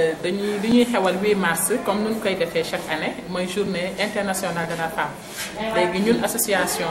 dañuy li ñuy xewal 8 mars comme nu ñu koy defee chaque année mooy journée internationale de la femme léegi ñun association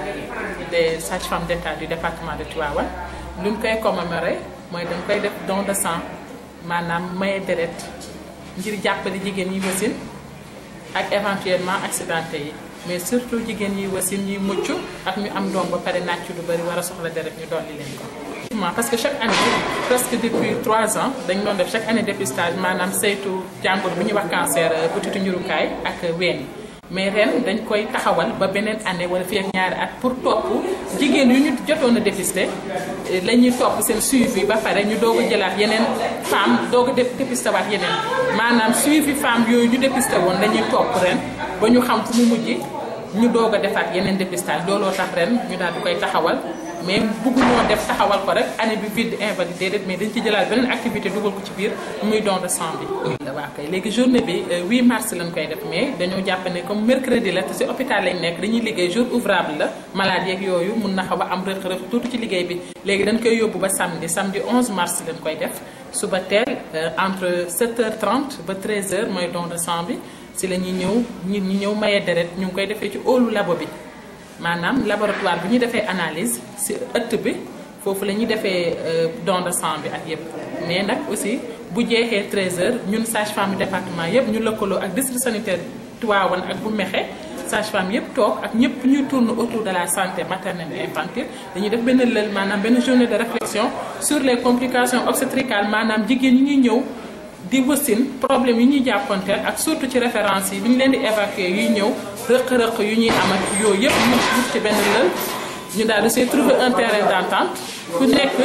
des sages-femmes d'État du département de Tivaouane lu ñu koy commémorer mooy dañ koy def don de sang maanaam maye deret ngir jàppale jigéen yi wasin ak éventuellement accidenté yi mais surtout jigéen yi wasin ñuy mucc ak ñu am doom ba pare nàcc lu bari war a soxla deret ñu dolli leen ko. parce que chaque année presque depuis trois ans dañ doon def chaque année dépistage maanaam saytu jàngoro bu ñuy wax cancer butitu njurukaay ak ween yi mais ren dañ koy taxawal ba beneen année wala fii ak ñaari at pour topp jigéen yu ñu jotoon a dépister la ñuy topp seen suivi ba pare ñu doog a jëlaat yeneen femme doog a dépister waat yeneen maanaam suivi femme yooyu ñu dépister woon la ñuy topp ren ba ñu xam fu mu mujj ñu doog a defaat yeneen dépistage looloo tax ren ñu daal di koy taxawal mais bëgguñoo def taxawal ko rek année bi vide invalidé déedéet mais dañ ci jëlaat beneen activité dugal ko ci biir muy don de sang bi. waaw kay léegi journée bi 8 mars lañ koy def mais dañoo jàpp ne comme mercredi la te si hôpital lañ nekk dañuy liggéey jour ouvrable la malade yeeg yooyu mun na xaw a am rëq-rëq tuuti ci liggéey bi. léegi dañ koy yóbbu ba samedi samedi 11 mars lañ koy def suba teel entre 7h30 ba 13h mooy don de sang bi si la ñuy ñëw nit ñi ñëw maye deret ñu ngi koy defee ci óolu labo bi. maanaam laboratoire bu ñu defee analyse ci ëtt bi foofu la ñuy defee don de sang bi ak yépp mais nag aussi bu jeexee 13h ñun sage-femme département yépp ñu lëkkaloo ak district sanitaire Tivaouane ak bu Mexe sage-femme yépp toog ak ñépp ñuy tourne autour de la santé maternelle et infantile dañuy def benn lël maanaam benn journée de réflexion sur les complications obstétricales maanaam jigéen ñi ñuy ñëw di wasin problème yi ñuy jàppanteel ak surtout ci référence yi bi ñu leen di évacuer yuy ñëw rëq-rëq yu ñuy am ak yooyu yëpp ñu wut ci benn lël ñu daal di see trouver un terrain d'entente ku nekk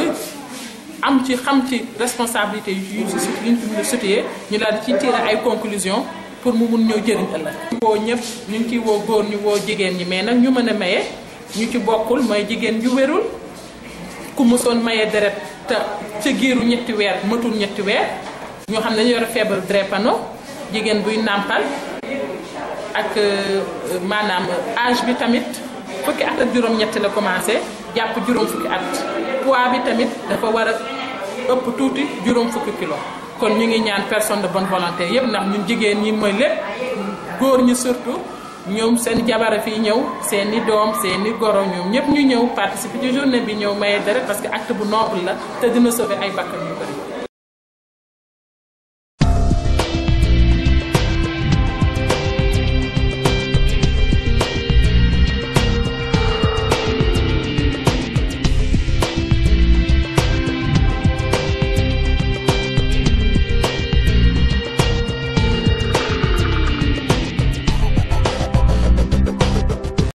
am ci xam ci responsabilité yu ñu si yu ñu situé ñu daal di ci tirer ay conclusions pour mu mun ñëw jëriñ ëllëg. woo ñëpp ñu ngi ciy woo góor ñu woo jigéen ñi mais nag ñu mën a maye ñu ci bokkul mooy jigéen ju wérul ku mësoon maye deret te ca giiru ñetti weer matul ñetti weer. ñoo xam ne dañu yor feebaru drépano jigéen buy nàmpal ak maanaam âge bi tamit fukki at ak juróom-ñett la commencé jàpp juróom fukki at poids bi tamit dafa war a ëpp tuuti juróom fukki kilo kon ñu ngi ñaan personne de bonne volonté yépp ndax ñun jigéen ñi mooy lépp góor ñi surtout ñoom seen jabara fii ñëw seen i doom seen i goro ñoom ñëpp ñu ñëw participer ci journée bi ñëw maye deret parce que acte bu noble la te dina sauver ay bakkan yu bari